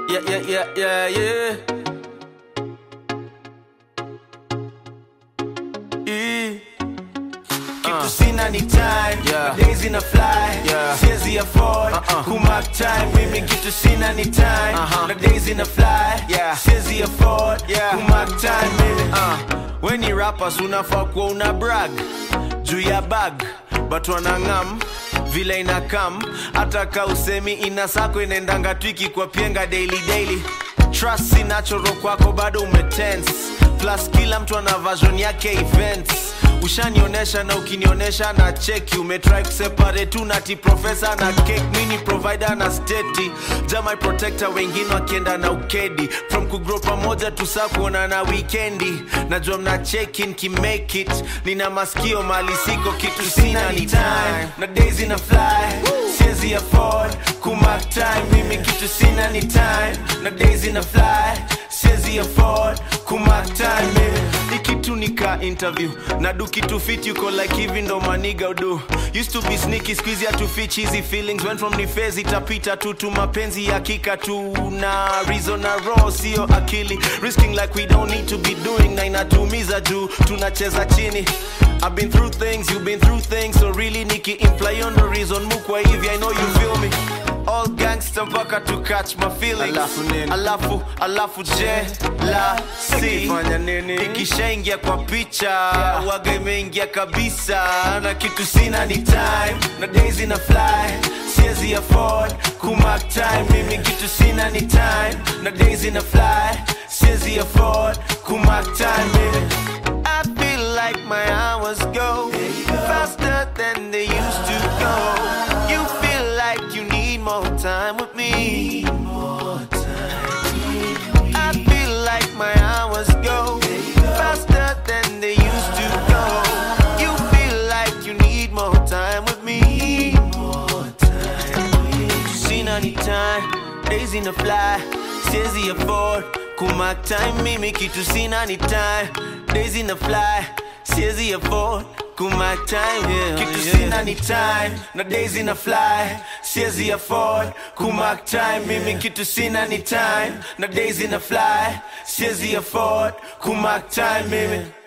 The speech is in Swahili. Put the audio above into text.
Yeah, yeah, yeah, yeah, yeah. E. kitu sina ni time Yeah. days ina fly Yeah. siwezi afford Uh-uh. kumark time mimi kitu sina ni time Uh-huh. na days ina fly Yeah. siwezi afford Yeah. kumark time mimi Uh, weni rappers unafaa kuwa una brag juu ya bag but wanang'am vile inakam hata ka usemi ina sako inaendanga twiki kwa pienga daily daily trust si natural kwako bado umetense plus kila mtu ana version yake events ushanionyesha na ukinionyesha na cheki umetry kuseparate tu nati profesa na cake mini provider na steti jamai protector wengine wakienda na ukedi from kugrow pamoja tusaa kuona na wikendi najua mna cheki nkimake it nina maskio mali siko kitu sina ni time na days ina fly siwezi afford kumark time mimi kitu sina ni time na days ina fly siwezi afford kumark time mimi ikitu nika interview na do kitu fit yuko like hivi ndo maniga udu used to be sneaky squeeze ya to fit cheesy feelings went from ni phase itapita tu tu mapenzi ya kika tu na reason na raw sio akili risking like we don't need to be doing na inatumiza juu tunacheza chini I've been through things, you've been through things So really niki imply on the reason Mukwa hivi, I know you feel me All gangster mpaka to catch my feelings Alafu nini? Alafu, alafu je, la, si Ikifanya nini? ikishaingia kwa picha waga imeingia kabisa na kitu sina ni time na days ina fly siwezi afford kumark time mimi kitu sina ni time na days ina fly siwezi afford kumark time mimi I feel like my hours go faster than they used to go. You feel like you need more time with me. I feel like my hours go faster than they used to go. You feel like you need more time with me. Seen any time, days in the fly, siwezi afford kumark time mimi kitu sina ni time days in the fly siwezi afford kumark time yeah, kitu yeah. sina ni time na days ina fly siwezi afford kumark time mimi kitu sina ni time na days ina fly siwezi afford kumark time mimi